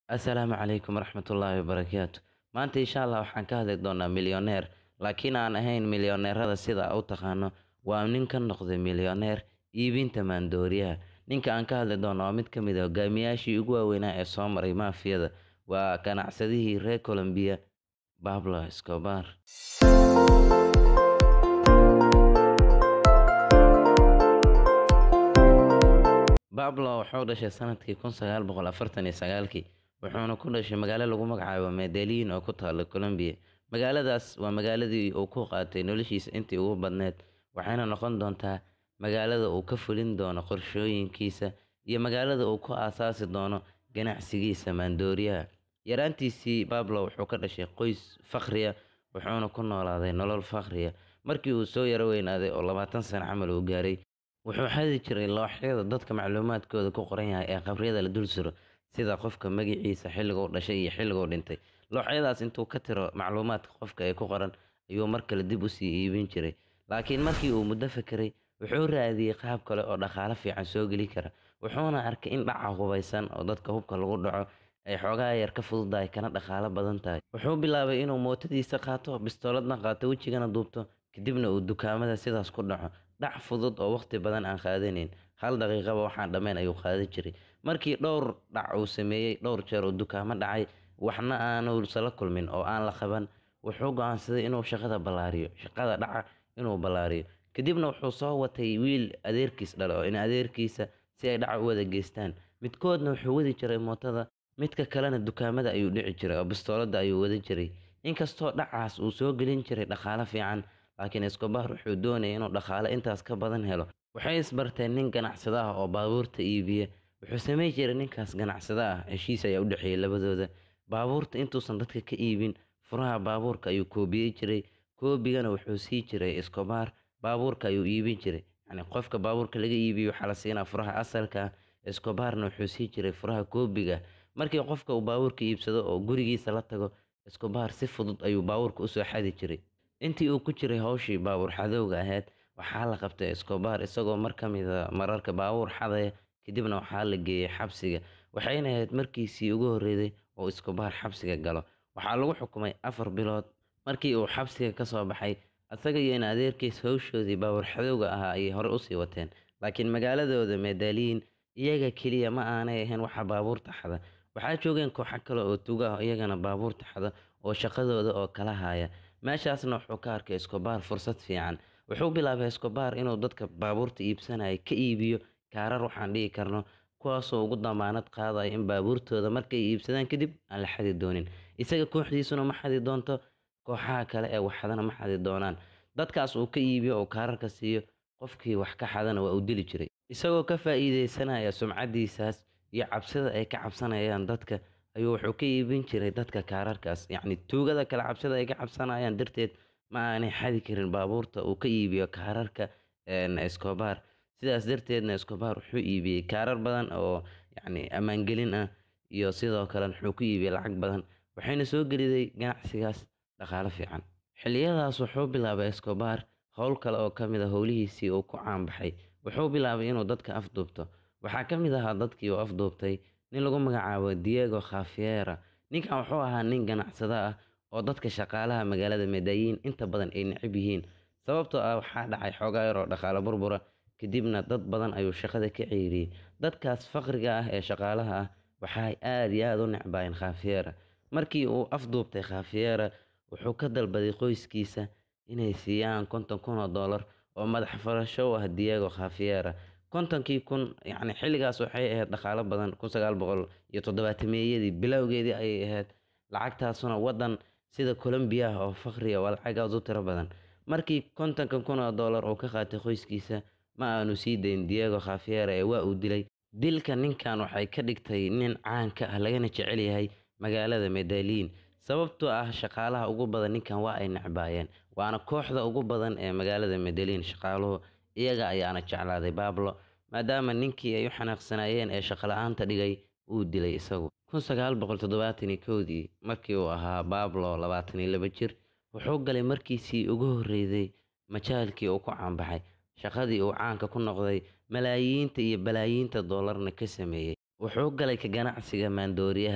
Assalaamu calaykum waraxmatullaahi wabarakaatu. Maanta insha Allah waxaan ka hadli doonaa milyaneer, laakiin aan ahayn milyaneerada sida aad u taqaano. Waa nin ka noqday milyaneer iibinta maandooriyaha. Ninka aan ka hadli doono waa mid ka mid ah hogaamiyaashii ugu waaweynaa ee soo maray mafiyada. Waa ganacsadihii reer Colombia, Pablo Escobar. Pablo wuxuu dhashay sanadkii kun sagaal boqol afartan iyo sagaalkii, wuxuuna ku dhashay magaalo lagu magacaabo Medellin oo ku taalla Colombia. Magaaladaas waa magaaladii uu ku qaatay noloshiisa intii ugu badneed, waxayna noqon doontaa magaalada uu ka fulin doono qorshooyinkiisa iyo magaalada uu ku aasaasi doono ganacsigiisa maandooriyaha. Yaraantiisii, Pablo wuxuu ka dhashay qoys faqri ah, wuxuuna ku noolaaday nolol faqri ah. Markii uu soo yara weynaaday oo labaatan sano camal uu gaaray, wuxuu xadi jiray looxyada dadka macluumaadkooda ku qoran yahay ee qabriyada la dul suro, sida qofka magaciisa, xilliga uu dhashay iyo xilliga uu dhintay. Looxyadaas intuu ka tiro macluumaadka qofka ee ku qoran, ayuu mar kale dib u sii iibin jiray. Laakiin markii uu muddo fakeray, wuxuu raadiyay qaab kale oo dhaqaale fiican soo geli kara. Wuxuuna arkay in dhaca hubeysan oo dadka hubka lagu dhaco ay xoogaa yar ka fududahay kana dhaqaale badan tahay. Wuxuu bilaabay inuu mootadiisa qaato, bistooladna qaato, wejigana duubto, kadibna uu dukaamada sidaas ku dhaco. Dhac fudud oo waqti badan aan qaadanayn, hal daqiiqaba waxaan dhammayn ayuu qaadan jiray. Markii dhowr dhac uu sameeyay, dhowr jeer uu dukaamo dhacay, waxna aanu la kulmin oo aan la qaban, wuxuu go'aansaday inuu shaqada ballaariyo, shaqada dhaca inuu ballaariyo. Kadibna wuxuu soo watay wiil adeerkiis dhalay oo in adeerkiisa si ay dhaca u wada geystaan. Midkoodna wuxuu wadi jiray mootada, midka kalena dukaamada ayuu dhici jiray oo bistooladda ayuu wadan jiray. Inkastoo dhacaas uu soo gelin jiray dhaqaale fiican, laakiin Escobar wuxuu doonayay inuu dhaqaale intaas ka badan helo. Waxay isbarteen nin ganacsade ah oo baabuurta iibiya. Wuxuu samayn jiray ninkaas ganacsade ah, heshiis ayaa u dhexeeyay labadooda. Baabuurta intuusan dadka ka iibin, furaha baabuurka ayuu koobiyey jiray. Koobigana wuxuu sii jiray Escobar, baabuurka ayuu iibin jiray. Yacni qofka baabuurka laga iibiyo waxaa la siinaa furaha asalka ah, Escobarna wuxuu sii jiray furaha koobiga. Markii qofka uu baabuurka iibsado oo gurigiisa la tago, Escobar si fudud ayuu baabuurka u soo xadi jiray. Intii uu ku jiray hawshii baabuur xadowga ahayd, waxaa la qabtay Escobar isagoo mar ka mid ah mararka baabuur xadaya, kadibna waxaa la geeyay xabsiga. Waxayna ahayd markiisii ugu horreysay oo Escobar xabsiga galo. Waxaa lagu xukumay afar bilood. Markii uu xabsiga ka soo baxay, asaga iyo in adeerkiis hawshoodii baabuur xadowga ahaa ayay hore u sii wateen. Laakiin magaaladooda Medellin, iyaga keliya ma aanay ahayn waxa baabuurta xada. Waxaa joogeen kooxo kale oo tuugo ah oo iyagana baabuurta xada oo shaqadooda oo kala haya. Meeshaasna wuxuu ka arkay Escobar fursad fiican. Wuxuu bilaabay Escobar inuu dadka baabuurta iibsanaya ka iibiyo kaarar waxaan dhihi karno, kuwaasoo ugu damaanad qaadaya in baabuurtooda markay iibsadaan kadib aan la xadi doonin. Isaga kooxdiisuna ma xadi doonto, kooxaha kale ee wax xadana ma xadi doonaan. Dadkaas uu ka iibiyo oo kaararka siiyo, qofkii wax ka xadana waa uu dili jiray. Isagoo ka faa'iideysanaya sumcadiisaas iyo cabsida ay ka cabsanayaan dadka, ayuu wuxuu ka iibin jiray dadka kaararkaas. Yacni tuugada kale cabsida ay ka cabsanayaan darteed ma aanay xadi karin baabuurta uu ka iibiyo kaararka Escobar. Sidaas darteedna Escobar wuxuu iibiyey kaarar badan oo yacni ammaan gelin ah iyo sidoo kale wuxuu ku iibiyey lacag badan. Waxayna soo geliday ganacsigaas dhaqaale fiican. Xilliyadaas wuxuu bilaabay Escobar hawl kale oo ka mid ah howlihiisii uu ku caan baxay. Wuxuu bilaabay inuu dadka afduubto. Waxaa ka mid ahaa dadkii uu afduubtay nin lagu magacaabo Diego Cafiera. Ninkan wuxuu ahaa nin ganacsade ah oo dadka shaqaalaha magaalada Medellin inta badan ay neceb yihiin. Sababtoo ah waxaa dhacay xoogaa yar oo dhaqaale burbura, kadibna dad badan ayuu shaqada ka ceyriyay. Dadkaas faqriga ah ee shaqaalaha ah waxay aad iyo aad u necbaayeen Cafiera. Markii uu afduubtay Cafiera, wuxuu ka dalbaday qoyskiisa inay siiyaan konton kun oo dollar oo madax furasho u ah Diego Cafiera. Kontonkii kun yacni xilligaas waxay ahayd dhaqaale badan, kun sagaal boqol iyo toddobaatameyadii bilowgeedii ayay ahayd. Lacagtaasuna waddan sida Colombia ah oo faqri ah waa lacag aad u tiro badan. Markii kontonka kun oo dollar uu ka qaatay qoyskiisa, ma aanu sii dayn Diego Cafiera ee waa uu dilay. Dilka ninkan waxay ka dhigtay nin caan ka ah lagana jecel yahay magaalada Medellin. Sababtoo ah shaqaalaha ugu badan ninkan waa ay necbaayeen. Waana kooxda ugu badan ee magaalada Medellin shaqaaluhu. Iyaga ayaana jeclaaday Pablo, maadaama ninkii ay u xanaaqsanayeen ee shaqo la'aanta dhigay uu dilay isagu. kun sagaal boqol toddobaatan iyo kowdii, markii uu ahaa Pablo labaatan iyo laba jir, wuxuu galay markiisii ugu horreysay majaalkii uu ku caan baxay. Shaqadii uu caanka ku noqday, malaayiinta iyo balaayiinta dollarna ka sameeyay. Wuxuu galay ka ganacsiga maandooriyaha.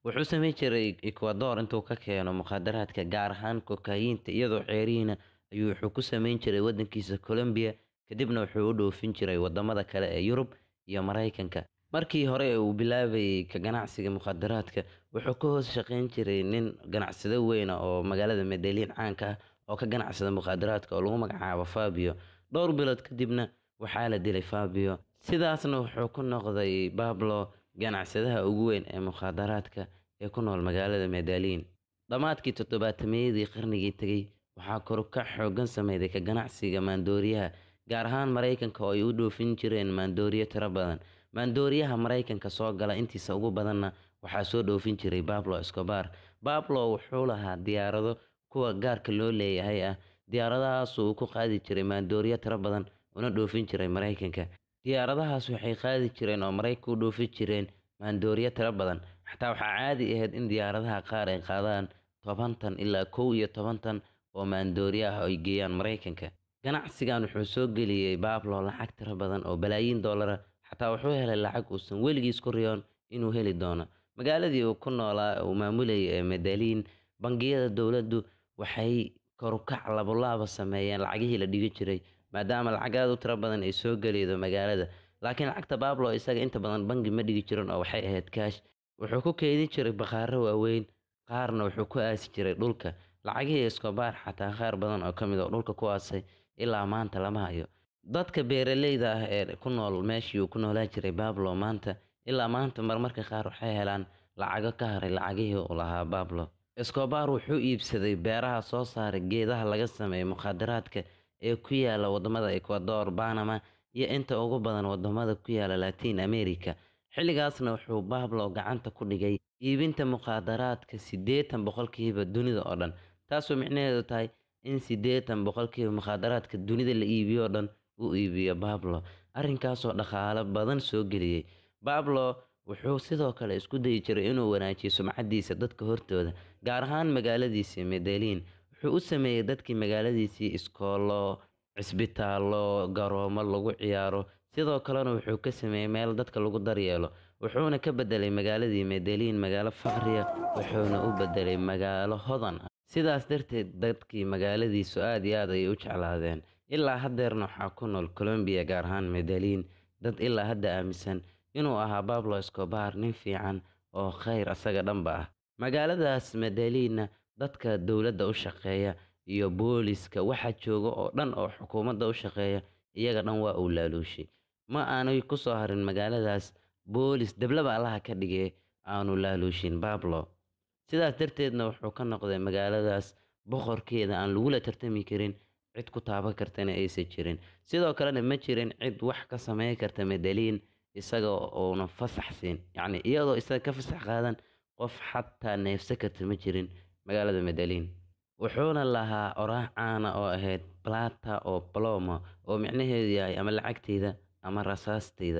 wuxuu samayn jiray ecuador intuu ka keeno mukhaadaraadka gaar ahaan kokayiinta iyadoo ceerihiina ayuu wuxuu ku samayn jiray wadankiisa colombiya kadibna wuxuu u dhoofin jiray wadamada kale ee yurub iyo maraykanka markii hore uu bilaabayay ka ganacsiga mukhaadaraadka wuxuu ka hoos shaqayn jiray nin ganacsado weyna oo magaalada medellin caanka ah oo ka ganacsada mukhaadaraadka oo lagu magacaabo fabio dhowr bilood kadibna waxaa la dilay fabio sidaasna wuxuu ku noqday bablo ganacsadaha ugu weyn ee mukhaadaraadka ee ku nool magaalada medellin dhammaadkii toddobaatameyadii qarnigii tegey waxaa korukac xoogan sameyday ka ganacsiga maandooriyaha gaar ahaan maraykanka oo ay u dhoofin jireen maandooriyo tiro badan maandooriyaha maraykanka soo gala intiisa ugu badanna waxaa soo dhoofin jiray bablo escobar bablo wuxuu lahaa diyaarado kuwa gaarka loo leeyahay ah diyaaradahaas uu ku qaadi jiray maandooriyo tiro badan una dhoofin jiray maraykanka diyaaradahaas waxay qaadi jireen oo maraykanka u dhoofin jireen maandooriyo tiro badan xataa waxaa caadi ahayd in diyaaradaha qaar ay qaadaan tobantan ilaa kow iyo tobantan oo maandooriyo ah ay geeyaan maraykanka ganacsigan wuxuu soo geliyey bablo lacag tiro badan oo balaayiin doolara xataa wuxuu helay lacag uusan weligiis ku riyoon inuu heli doono magaaladii uu ku noolaa uu maamulayay ee medellin bangiyada dowladdu waxay korukac labolaaba sameeyeen lacagihii la dhigi jiray maadaama lacag aad u tiro badan ay soo geliydo magaalada laakiin lacagta bablo isaga inta badan bangi ma dhigi jirin oo waxay ahayd kaash wuxuu ku keydin jiray bakhaaro waaweyn qaarna wuxuu ku aasi jiray dhulka lacagihii escobar xataa qaar badan oo ka mid oo dhulka ku aasay ilaa maanta lama hayo dadka beeraleyda ah ee ku nool meeshii uu ku noolaa jiray bablo maanta ilaa maanta marmarka qaar waxay helaan lacago ka haray lacagihii uu lahaa bablo escobar wuxuu iibsaday beeraha soo saaray geedaha laga sameeyo mukhaadaraadka ee ku yaala wadamada ecuador banama iyo inta ugu badan wadamada ku yaala latin america xilligaasna wuxuu bablo gacanta ku dhigay iibinta mukhaadaraadka siddeetan boqolkiiba dunida oo dhan taasoo micnaheedu tahay in siddeetan boqolkiiba mukhaadaraadka dunida la iibiyo o dhan uu iibiyo bablo arrinkaasoo dhaqaalo badan soo geliyey bablo wuxuu sidoo kale isku dayi jiray inuu wanaajiyo sumcadiisa dadka hortooda gaar ahaan magaaladiisii medellin wuxuu u sameeyey dadkii magaaladiisii iskoolo cisbitaallo garoomo lagu ciyaaro sidoo kalena wuxuu ka sameeyey meel dadka lagu daryeelo wuxuuna ka bedelay magaaladii medellin magaalo faqriya wuxuuna u bedelay magaalo hodan ah sidaas darteed dadkii magaaladiisu aad iyo aad ayay u jeclaadeen ilaa haddeerna waxaa ku nool colombiya gaar ahaan medellin dad ilaa hadda aaminsan inuu ahaa bablo escobar nin fiican oo khayr asaga dhanba ah magaaladaas medellinna dadka dowladda u shaqeeya iyo booliska waxa jooga oo dhan oo xukuumadda u shaqeeya iyaga dhan waa uu laaluushay ma aanay ku soo harin magaaladaas boolis deblaba allaha ka dhigee aanu laaluushin bablo sidaas darteedna wuxuu ka noqday magaaladaas boqorkeeda aan lagula tartami karin cid ku taaban kartana aysan jirin sidoo kalena ma jirin cid wax ka sameyn karta medellin isaga uuna fasax siin yacni iyadoo isaga ka fasax qaadan qof xataa neefsa karta ma jirin magaalada medellin wuxuuna lahaa oraah caana oo ahayd plata oo plomo oo micnaheedu yahay ama lacagteyda ama rasaasteyda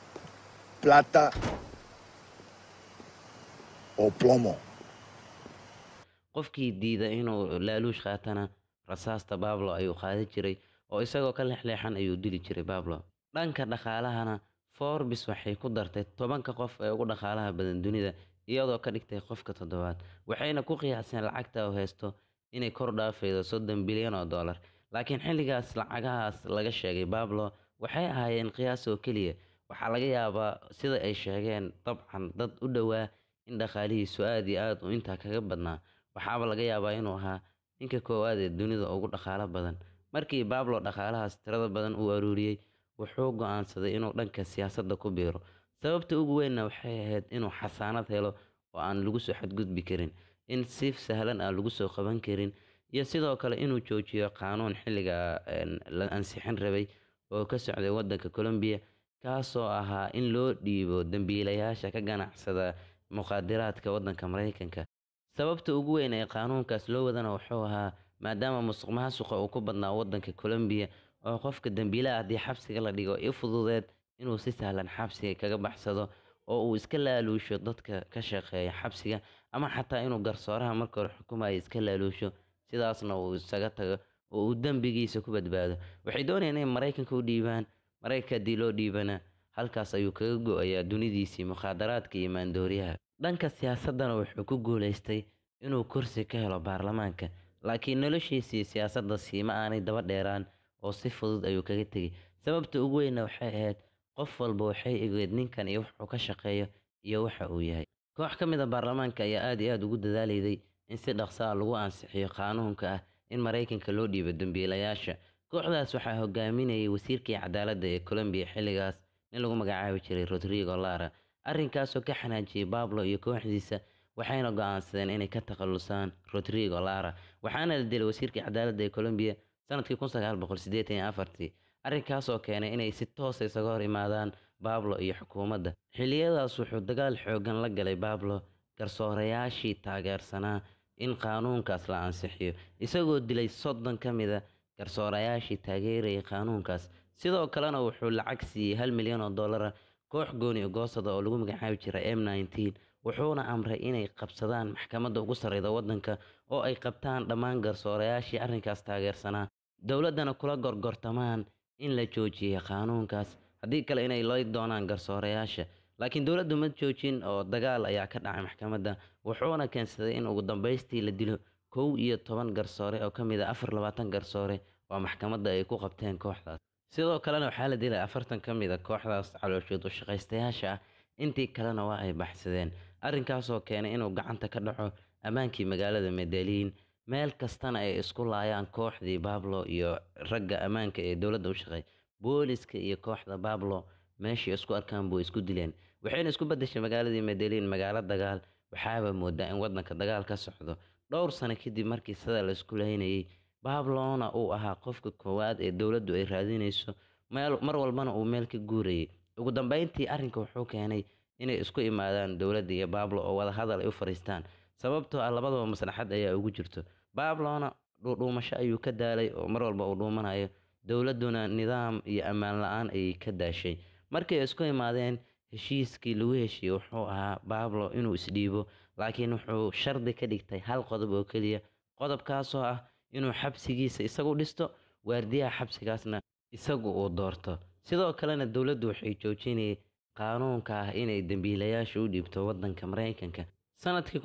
plata o plomo. qofkii diida inuu laaluush qaatana rasaasta bablo ayuu qaadi jiray oo isagoo ka leexleexan ayuu dili jiray bablo dhanka dhaqaalahana forbis waxay ku dartay tobanka qof ee ugu dhaqaalaha badan dunida iyadoo ka dhigtay qofka toddobaad waxayna ku qiyaaseen lacagta uu haysto inay kor dhaafaydo soddon bilyan oo dollar laakiin xilligaas lacagahaas laga sheegay bablo waxay ahaayeen qiyaas oo keliya waxaa laga yaabaa sida ay sheegeen dabcan dad u dhowaa in dhaqaalihiisu aad iyo aad uu intaa kaga badnaa waxaaba laga yaabaa inuu ahaa ninka koowaad ee dunida ugu dhaqaalo badan markii bablo dhaqaalahaas tirada badan uu aruuriyey wuxuu go-aansaday inuu dhanka siyaasadda ku biiro sababta ugu weynna waxay ahayd inuu xasaanad helo oo aan lagu soo xadgudbi karin in si sahlan aan lagu soo qaban karin iyo sidoo kale inuu joojiyo qaanuun xilliga la ansixin rabay oo ka socday wadanka colombiya kaasoo ahaa in loo dhiibo dembiilayaasha ka ganacsada muqaadiraadka wadanka maraykanka sababta ugu weyn ee qaanuunkaas loo wadana wuxuu ahaa maadaama musuq maasuqa uu ku badnaa wadanka colombiya oo qofka dembiilaha haddii xabsiga la dhigo i fududeed inuu si sahlan xabsiga kaga baxsado oo uu iska laaluusho dadka ka shaqeeya xabsiga ama xataa inuu garsooraha marka hore xukumaya iska laaluusho sidaasna uu isaga tago oo uu dembigiisa ku badbaado waxay doonayaan inay maraykanka u dhiibaan maraykanka haddii loo dhiibana halkaas ayuu kaga go-ayaa dunidiisii mukhaadaraadka iyo maandooriyaha dhanka siyaasaddana wuxuu ku guulaystay inuu kursi ka helo baarlamaanka laakiin noloshiisii siyaasadda siima aanay daba dheeraan oo si fudud ayuu kaga tegey sababta ugu weynna waxay ahayd qof walba waxay egeed ninkan iyo wuxuu ka shaqeeyo iyo waxa uu yahay koox ka mid a baarlamaanka ayaa aad iyo aad ugu dadaalayday in si dhaqso ah lagu ansixiyo qaanuunka ah in maraykanka loo dhiibo dembiilayaasha kooxdaas waxaa hogaaminayay wasiirkii cadaaladda ee colombiya xilligaas nin lagu magacaabi jiray rodrigo lara arrinkaasoo ka xanaajiyey bablo iyo kooxdiisa waxayna go'aansadeen inay ka takhalusaan rodrigo lara waxaana la dilay wasiirkii cadaaladda ee colombiya sanadkii arrinkaasoo keenay inay si toosa isaga hor imaadaan bablo iyo xukuumadda xilliyadaas wuxuu dagaal xoogan la galay bablo garsoorayaashii taageersanaa in qaanuunkaas la ansixiyo isagoo dilay soddon ka mid a garsoorayaashii taageerayay qaanuunkaas sidoo kalena wuxuu lacag siiyey hal milyan oo dollara koox gooni goosada oo lagu magacaabi jiray m wuxuuna amray inay qabsadaan maxkamadda ugu sarreyda waddanka oo ay qabtaan dhammaan garsoorayaashii arrinkaas taageersanaa dowladdana kula gorgortamaan in la joojiyey qaanuunkaas haddii kale inay lay doonaan garsoorayaasha laakiin dowladdu ma joojin oo dagaal ayaa ka dhacay maxkamadda wuxuuna keensaday in ugu dambaystii la dilo kow iyo toban garsoore oo ka mid a afar labaatan garsoore oo maxkamadda ay ku qabteen kooxdaas sidoo kalena waxaa la dilay afartan ka mid a kooxdaas calooshood u shaqaystayaasha ah intii kalena waa ay baxsadeen arrinkaasoo keenay inuu gacanta ka dhaco ammaankii magaalada medellin meel kastana ay isku laayaan kooxdii bablo iyo ragga ammaanka ee dowladda u shaqeey booliska iyo kooxda bablo meeshii isku arkaan buu isku dileen waxayna isku beddeshay magaaladii medellin magaalo dagaal waxaaba moodaa in waddanka dagaal ka socdo dhowr sano kadib markii sida la isku laynayay bablona uu ahaa qofka koowaad ee dowladdu ay raadinayso mar walbana uu meel ka guurayay ugu dambeyntii arrinka wuxuu keenay inay isku imaadaan dowladda iyo bablo oo wada hadal ay u fadhiistaan sababtoo ah labadaba maslaxad ayaa ugu jirto bablona dhuudhuumasho ayuu ka daalay oo mar walba uu dhuumanayo dowladduna nidaam iyo ammaan la-aan ayay ka daashay markay isku imaadeen heshiiskii lagu heshiiyey wuxuu ahaa bablo inuu isdhiibo laakiin wuxuu shardi ka dhigtay hal qodob oo keliya qodobkaasoo ah inuu xabsigiisa isagu dhisto waardiyaha xabsigaasna isagu uu doorto sidoo kalena dowladdu waxay joojinayay qaanuunka ah inay dembiilayaasha u dhiibto waddanka maraykanka sanadkii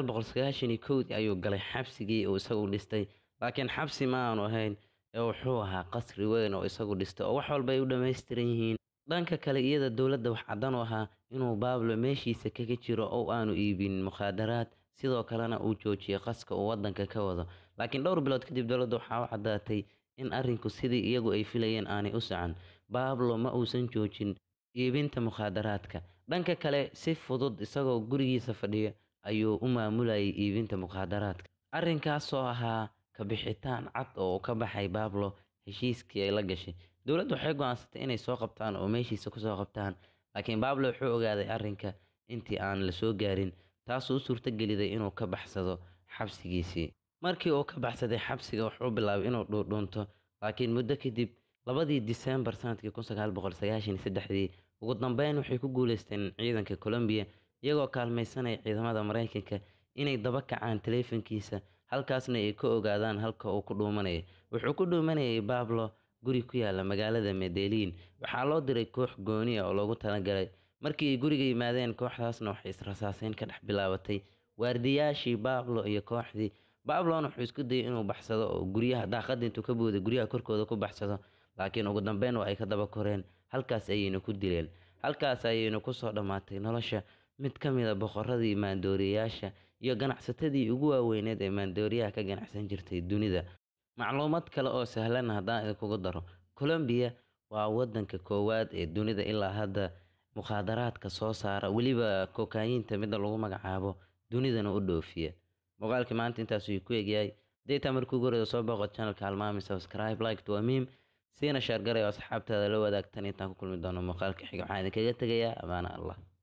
dii ayuu galay xabsigii uu isagu dhistay laakiin xabsi ma aanu ahayn ee wuxuu ahaa qasri weyn oo isagu dhistay oo wax walba ay u dhammaystiran yihiin dhanka kale iyada dowladda wax caddan u ahaa inuu baablo meeshiisa kaga jiro oo aanu iibin mukhaadaraad sidoo kalena uu joojiyey qaska uu waddanka ka wado laakiin dhowr bilood kadib dowladda waxaa u caddaatay in arrinku sidii iyagu ay filayeen aanay u socon baablo ma uusan joojin iibinta mukhaadaraadka dhanka kale si fudud isagoo gurigiisa fadhiyo ayuu u maamulayay iibinta mukhaadaraadka arrinkaasoo ahaa ka bixitaan cad oo uu ka baxay baablo heshiiskii ay la gashay dowladdu waxay go'aansatay inay soo qabtaan oo meeshiisa kusoo qabtaan laakiin baablo wuxuu ogaaday arrinka intii aan la soo gaarin taasoo u suurtogeliday inuu ka baxsado xabsigiisii markii uu ka baxsaday xabsiga wuxuu bilaabay inuu dhuudhuunto laakiin muddo kadib labadii disembar sanadkii dii ugu dambeyn waxay ku guuleysteen ciidanka colombiya iyagoo kaalmaysanaya ciidamada maraykanka inay daba kacaan taleefankiisa halkaasna ay ka ogaadaan halka uu ku dhuumanaya wuxuu ku dhuumanayay bablo guri ku yaala magaalada medellin waxaa loo diray koox gooni ah oo loogu talagalay markii ay guriga yimaadeen kooxdaasna waxay israsaaseyn ka dhex bilaabatay waardiyaashii bablo iyo kooxdii bablona wuxuu isku dayay inuu baxsado oo guryaha daaqada intuu ka booday guryaha korkooda ku baxsado laakiin ugu dambeyn waa ay ka daba koreen halkaas ayayna ku dileen halkaas ayayna kusoo dhammaatay nolosha mid ka mid a boqoradii maandooriyayaasha iyo ganacsatadii ugu waaweyneed ee maandooriyaha ka ganacsan jirtay dunida macluumad kale oo sahlan haddaan idinkugu daro colombiya waa waddanka koowaad ee dunida ilaa hadda mukhaadaraadka soo saara weliba kokaayiinta midda lagu magacaabo dunidana u dhoofiya muuqaalkii maanta intaasuu ku egyahay daytaa markuu goreda soo booqo channelka halmaami subscribe like waa miim siina shaargaray oo asxaabtaada la wadaagtan intaan ku kulmi doono muuqaalka xiga waxaan idinkaga tegayaa amaana allah